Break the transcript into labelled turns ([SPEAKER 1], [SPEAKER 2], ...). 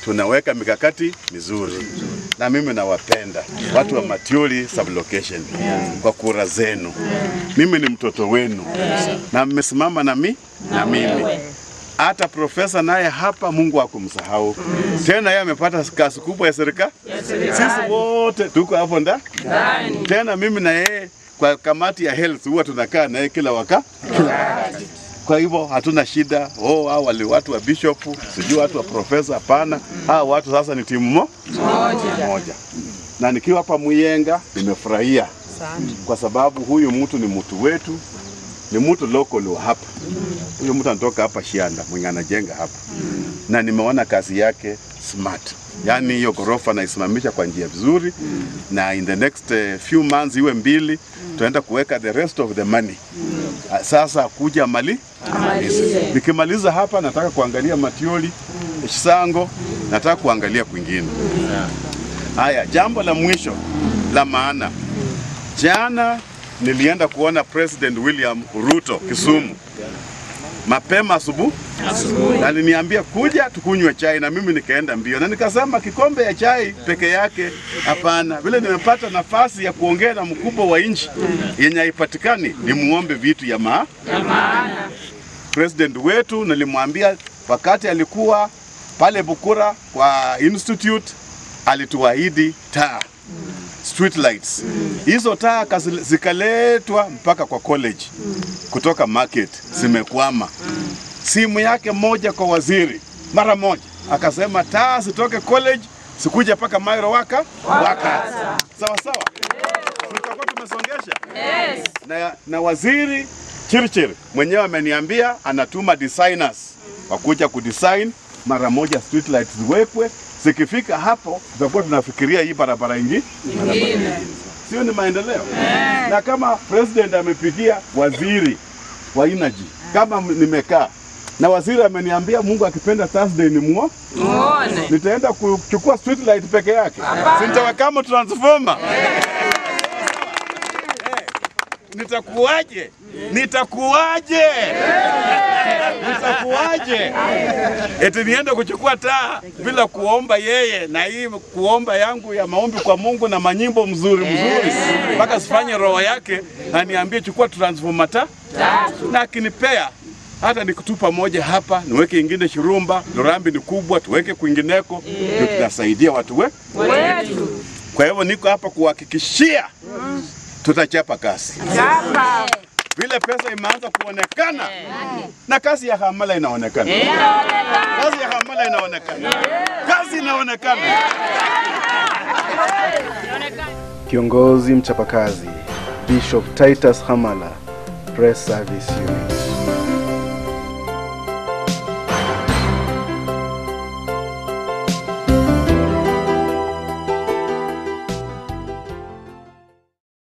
[SPEAKER 1] tunaweka mikakati mizuri, na mimi nawapenda watu wa Matioli sublocation kwa kura zenu. Mimi ni mtoto wenu na mmesimama na mi na mimi hata profesa naye hapa, Mungu akumsahau tena, yeye amepata kazi kubwa ya serikali. Sisi wote tuko hapo nda tena, mimi na yeye kwa kamati ya health huwa tunakaa naye kila waka kila wakati. Kwa hivyo hatuna shida. Oh, hao wale watu wa bishop sijui watu wa profesa, hapana. Hao watu sasa ni timu mo moja, na nikiwa hapa Muyenga nimefurahia kwa sababu huyu mtu ni mtu wetu, ni mtu local wa hapa. Huyu mtu anatoka hapa Shianda mwenye anajenga hapa, na nimeona kazi yake smart, yaani hiyo ghorofa naisimamisha kwa njia vizuri, na in the next eh, few months iwe mbili, tunaenda kuweka the rest of the money. Ah, Sasa kuja mali nikimaliza hapa, nataka kuangalia Matioli, Shisango, nataka kuangalia kwingine. Haya, jambo la mwisho la maana, jana nilienda kuona President William Ruto Kisumu mapema asubuhi na aliniambia kuja tukunywe chai, na mimi nikaenda mbio, na nikasema kikombe ya chai peke yake hapana. Vile nimepata nafasi ya kuongea na mkubwa wa nchi yenye haipatikani, nimuombe vitu ya ma president wetu. Nilimwambia wakati alikuwa pale Bukura kwa institute, alituahidi taa street lights. Hizo taa kazi- zikaletwa mpaka kwa college kutoka market, zimekwama. Simu yake moja kwa waziri mara moja akasema taa zitoke college sikuja mpaka Mairo waka waka. Sawa sawa, tutakuwa tumesongesha na, na waziri Chirchir mwenyewe ameniambia anatuma designers wakuja kudesign mara moja street lights ziwekwe. Zikifika hapo tutakuwa tunafikiria hii barabara ingi sio ni maendeleo na kama president amepigia waziri wa energy kama m- nimekaa na waziri ameniambia Mungu akipenda Thursday ni muo nitaenda kuchukua street light peke yake, si nitawekamo transformer nitakuwaje? Nitakuwaje? Nitakuwaje? Eti niende kuchukua taa bila kuomba yeye, na hii kuomba yangu ya maombi kwa Mungu na manyimbo mzuri mzuri, mpaka sifanye roho yake aniambie chukua transformer ta na akinipea hata nikutupa moja hapa niweke ingine Shirumba, Lurambi ni kubwa, tuweke kwingineko, ndio tunasaidia watu we. Kwa hivyo niko hapa kuhakikishia tutachapa kazi vile pesa imeanza kuonekana na kazi ya hamala inaonekana, kazi ya hamala inaonekana, kazi inaonekana.
[SPEAKER 2] Kiongozi mchapakazi Bishop Titus Hamala, Press Service Unit.